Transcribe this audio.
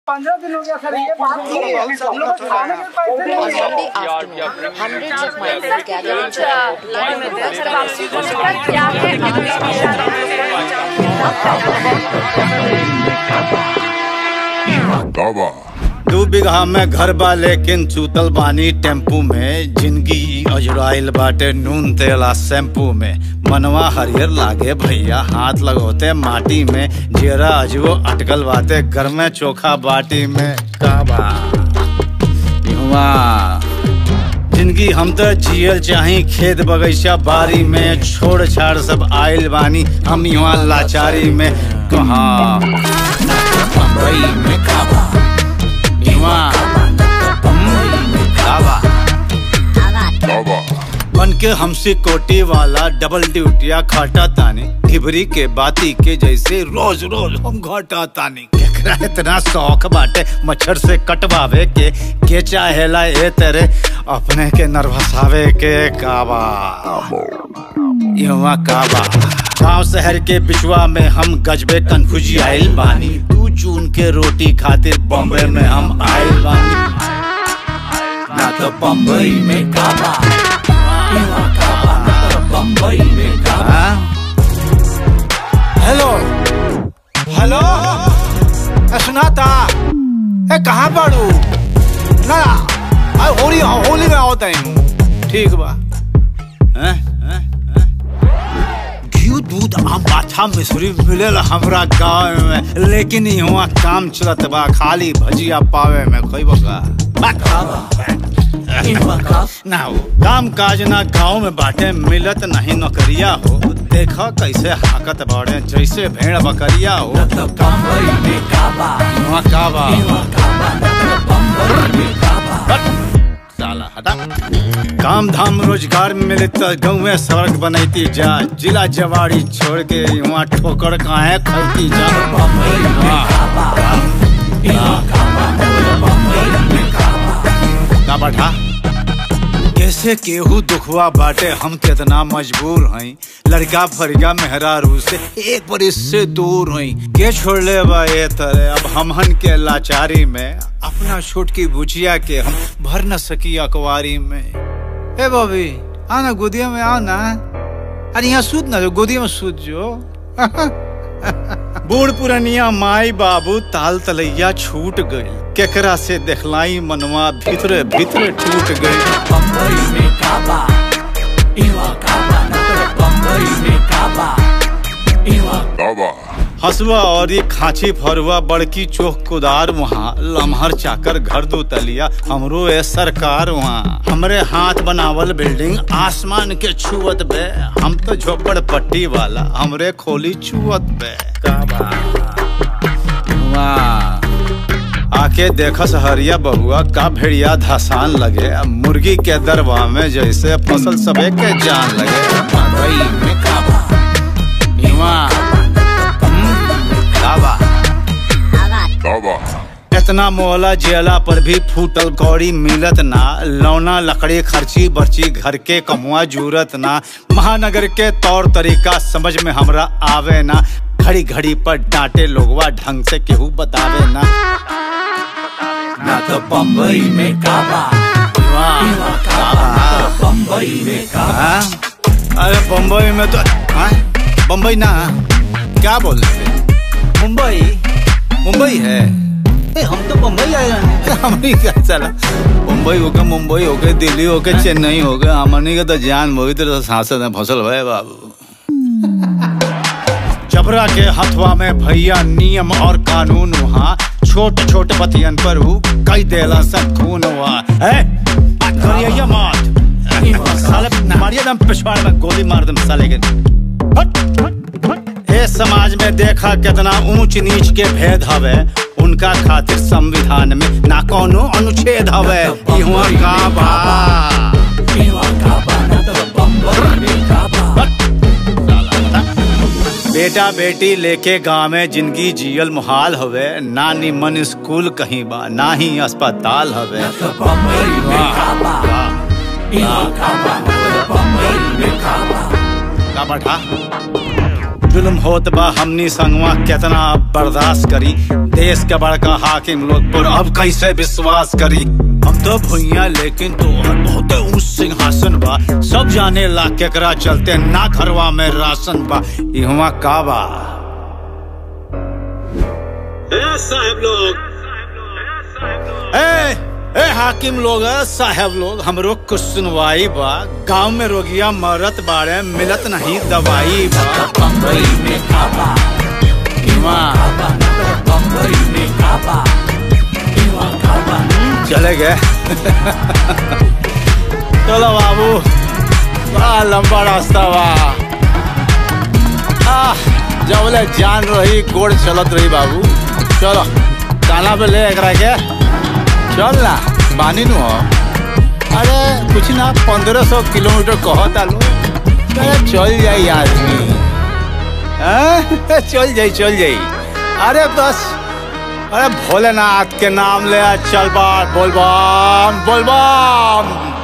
पंद्रह दिन हो गया सर ये बात की है। हम लोग को खाने के पैसे नहीं On है Sunday afternoon, hundreds of migrants gathered in Chhatrapati line में थे सर वापसी को to सर क्या है दावा दू बिगहा में घर बा लेकिन चूतल बानी टेम्पू में जिंदगी अजराइल बाटे नून तेला शैम्पू में मनवा हरियर लागे भैया हाथ लगोते माटी में जेरा अजबो अटकल बाटे घर में चोखा बाटी में काबा युवा जिंदगी हम तो जियल चाही खेत बगीचा बारी में छोड़ छाड़ सब आइल बानी हम यहाँ लाचारी में कहाँ बम्बई में काबा युवा काबा दावा बन के हमसे कोटी वाला डबल ड्यूटिया खाटा तानी ढिबरी के बाती के जैसे रोज रोज हम घाटा तानी केकरा इतना शौक बाटे मच्छर से कटवावे के के चाहेला ए तेरे अपने के नर्वसावे के काबा युवा काबा गांव शहर के बिचवा में हम गजबे कन्फ्यूजी आइल बानी तू चून के रोटी खातिर बॉम्बे में हम आइल बानी ना तो बम्बई में काबा युवा काबा ना तो बम्बई में काबा हेलो हेलो ए, सुनाता ए कहाँ बाड़ू ना आ, होली होली में आओ तनी ठीक बा हैं हैं हैं घी दूध आम पाछा मिश्री मिलेला हमरा गाँव में लेकिन यहाँ काम चलत बा खाली भजिया पावे में कोई बका ना हो काम काज ना गाँव में बाटे मिलत नहीं नौकरिया हो देखा कैसे हाकत बाड़े जैसे भेड़ बकरिया हो यहाँ काबा हट, साला हटा काम धाम रोजगार मिले तो गाँव में सड़क बनैती जा जिला जवाड़ी छोड़ के वहाँ ठोकर काहे खैती जा का बैठा कैसे केहू दुखवा बाटे हम कितना मजबूर हई लड़का फरिया मेहरारू से एक बरिस से दूर हई के छोड़ ले बा ये तरह अब हमहन के लाचारी में अपना छोटकी बुचिया के हम भर न सकी अकवारी में ए बॉबी आना गोदिया में आओ ना अरे यहाँ सूत ना जो गोदिया में सूत जो बूढ़ पुरनिया माई बाबू ताल तलैया छूट गई केकरा से देखलाई मनवा भीतरे भीतरे टूट गई दावा हसुआ और ये खांची फरुआ बड़की चोख कुदार वहाँ लम्हर चाकर घर दो तलिया हमरो ए सरकार वहाँ हमरे हाथ बनावल बिल्डिंग आसमान के छुअत बे हम तो झोपड़ पट्टी वाला हमरे खोली छुअत बे का बा? वाह आके देखस हरिया बहुआ का भेड़िया धसान लगे अब मुर्गी के दरवा में जैसे फसल सबे के जान लगे मकई में काबा इवा, हम्म, काबा दावा इतना मोहला जेला पर भी फूटल कौड़ी मिलत ना लौना लकड़ी खर्ची बर्ची घर के कमुआ जूरत ना महानगर के तौर तरीका समझ में हमरा आवे ना घड़ी घड़ी पर डांटे लोगवा ढंग से केहू बतावे ना ना तो बम्बई में काबा बम्बई में काबा अरे बम्बई में तो हाँ? बम्बई ना क्या बोल रहे थे? मुंबई मुंबई है ए, हम तो मुंबई आए हैं हमनी क्या चला मुंबई हो गए मुंबई हो गए दिल्ली हो गए चेन्नई हो गए हमनी के तो जान मोहित तो सांसद में फसल भय बाबू जबरा के हथवा में भैया नियम और कानून वहाँ छोट छोट बतियन पर हु कई देला सब खून हुआ है करिए मत साले मारिए दम पिछवाड़ में गोली मार दम साले के हट, हट, हट। ए समाज में देखा कितना ऊंच नीच के भेद हवे उनका खातिर संविधान में ना कोनो अनुच्छेद हवे इहुआ का बा हट, साला बता। बेटा बेटी लेके गाँव में जिंदगी जियल मुहाल हवे ना निमन स्कूल कहीं बा ना ही अस्पताल हवे वाह, वाह, वाह। का बैठा जुल्म होत बा हमनी संगवा केतना अब बर्दाश्त करी देश के बड़का हाकिम लोग पर अब कैसे विश्वास करी हम तो भुइया लेकिन तोहर बहुत ऊंच सिंहासन बा सब जाने ला केकरा चलते ना घरवा में राशन बा इहवा का बा साहब लोग ए ए हाकिम लोग साहब लोग हमरो कुछ सुनवाई बा गांव में रोगिया मरत बाड़े मिलत नहीं दवाई बा बम्बई में काबा बम्बई में काबा चले गए चलो बाबू बड़ा लंबा रास्ता बा आह जबले जान रही गोड़ चलत रही बाबू चलो काना पे ले एकरा के चल ना बानी नु हो अरे कुछ ना पंद्रह सौ किलोमीटर कहता लो अरे चल जाई आदमी हाँ? चल जाई चल जाई अरे बस अरे भोलेनाथ के नाम ले चल बार बोल बम बोल बम